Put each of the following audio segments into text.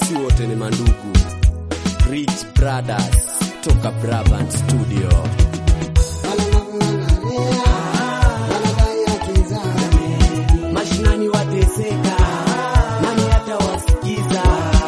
si wote ni mandugu. Rich Brothers toka Brabant Studio. Mashinani wateseka, nani atawasikiza?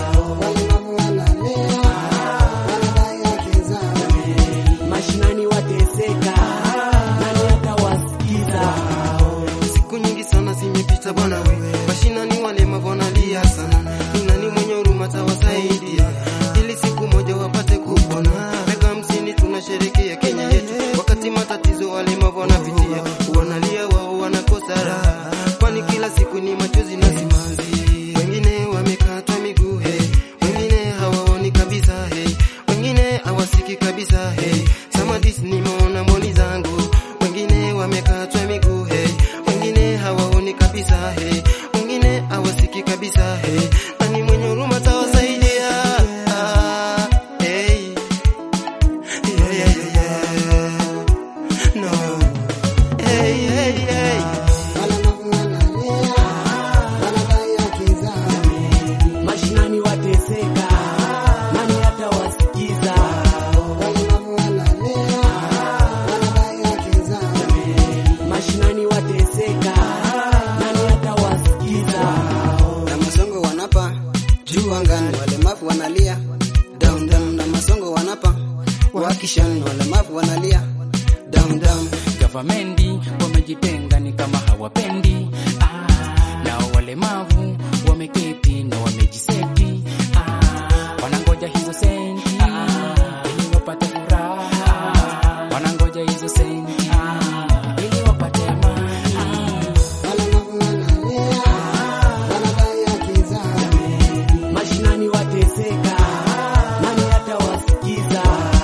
Mashinani wateseka, nani atawasikiza? Siku nyingi sana zimepita bwana we, mashinani walemavu wanalia sana, ni nani mwenye huruma tawasaidia ili siku moja wapate kupona. Miaka hamsini tunasherekea Kenya yetu, wakati matatizo walemavu wanapitia, wanalia wao wanakosa raha, kwani kila siku ni machozi na simanzi. Wengine wamekatwa miguu hey, wengine hawaoni kabisa hey, wengine hawasiki kabisa hey. Samadis nimeona mboni zangu, wengine wamekatwa miguu hey, wengine hawaoni kabisa hey, wengine hawasiki kabisa hey. Nani mwenye huruma tawasaidia? Ah, hey. Yeah, yeah, yeah, yeah. No. Hey, hey, hey. Mashinani wateseka, nani atawasikiza? Mashinani wateseka, nani atawasikiza? na masongo wanapa juu angani, walemavu wanalia down down, na masongo wanapa wakishani, walemavu wanalia down down. Gavamendi wamejitenga ni kama hawapendi ah, na walemavu wameketi na wamejiseti ah, wanangoja hizo senti ah, ili wapate furaha wanangoja hizo senti ah, ili wapate amani Mashinani wateseka, nani atawasikiza?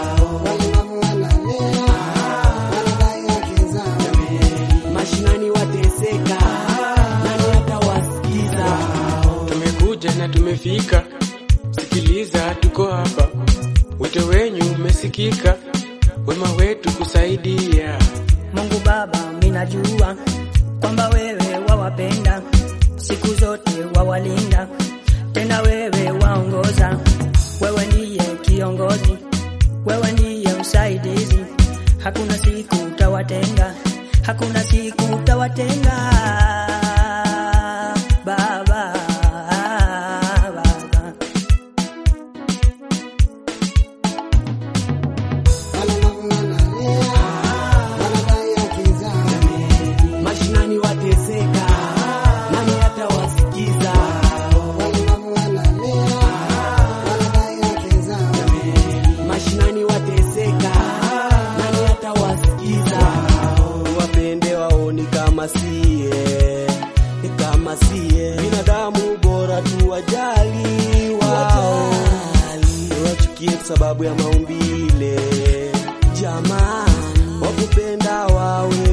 Mashinani wateseka, nani atawasikiza? Tumekuja na tumefika, sikiliza, tuko hapa, wito wenyu umesikika, wema wetu kusaidia. Mungu Baba, minajua kwamba wewe wawapenda, siku zote wawalinda, tena wewe waongoza. Wewe ndiye kiongozi, wewe ndiye msaidizi, hakuna siku utawatenga, hakuna siku utawatenga Baba, Baba. Mashinani wateseka, nani atawasikiza? Mashinani wateseka, nani atawasikiza? Wapende waoni kama sie, kama sie binadamu, bora tuwajali wao, wachukie kwa sababu ya maumbile. Jamani, wakupenda wawe